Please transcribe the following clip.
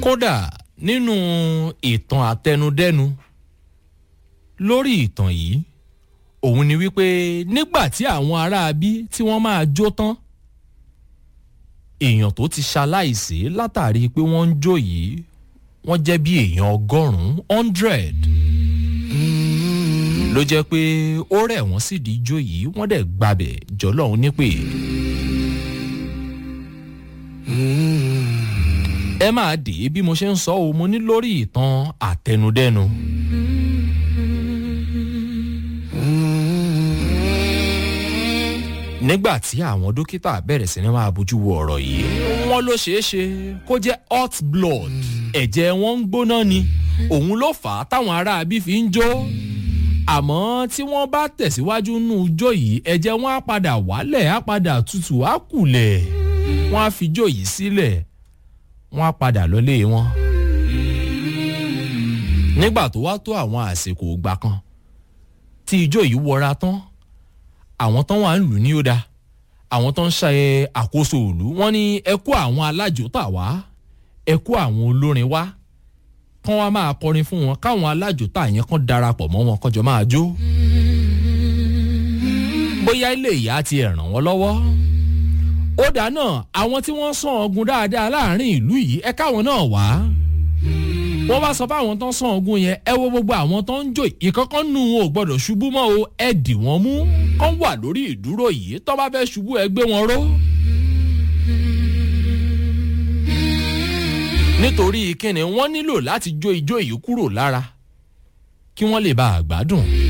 kódà nínú ìtàn àtẹnudẹ́nu lórí ìtàn yìí òun ni wípé nígbà tí àwọn aráabí tí wọ́n máa jó tán èèyàn tó ti ṣaláìsí látàrí pé wọ́n ń jó yìí wọ́n jẹ́ bí èèyàn ọgọ́rùn-ún hundred ló jẹ́ pé ó rẹ̀ wọ́n sì di ijó yìí wọ́n dẹ̀ gbabẹ̀ jọlọ́run nípè. ẹ máa dè é bí mo ṣe ń sọ o mo ní lórí ìtàn àtẹnudẹ́nu. nígbà tí àwọn dókítà bẹ̀rẹ̀ sí ni máa bójú wo ọ̀rọ̀ yìí wọ́n ló ṣeé ṣe kó jẹ́ hot blood ẹ̀jẹ̀ wọn ń gbóná ni òun ló fà á táwọn aráabí fi ń jó àmọ́ tí wọ́n bá tẹ̀síwájú nù jó yìí ẹ̀jẹ̀ wọn á padà wálẹ̀ á padà tutù á kùlẹ̀ wọ́n á fi jó yìí sílẹ̀ wọ́n á padà lọ́lé wọn. nígbà tó wá tó àwọn àsìkò ìgbà kan tí ijó yìí wọra tán àwọn tán wà ń lù ní ó da àwọn tán ń ṣe àkóso òlu wọ́n ní ẹ kó àwọn alájòtà wá ẹ kó àwọn olórin wá kán wá máa kọrin fún wọn káwọn alájòtà yẹn kán darapọ̀ mọ́ wọn kọjọ máa jó. bóyá ilé ìyá ti ẹ̀ ràn wọ́n lọ́wọ́. ó dáná àwọn tí wọ́n sàn ọ̀gùn dáadáa láàrin ìlú yìí ẹ káwọn náà wá. wọ́n bá sọ fáwọn tó ń sàn ọ̀gùn yẹn ẹ wo gbogbo àwọn tó ń jó ìkọ́kọ́ nù wọn ò gbọ́dọ̀ ṣubú mọ́ o ẹ dì wọ́n mú kán wà lórí ìdúró yìí tó bá fẹ́ ṣubú ẹ gbé wọn ró. nítorí kíni wọ́n nílò láti jó ijó yìí kúrò lára kí wọ́n lè bá a gbádùn.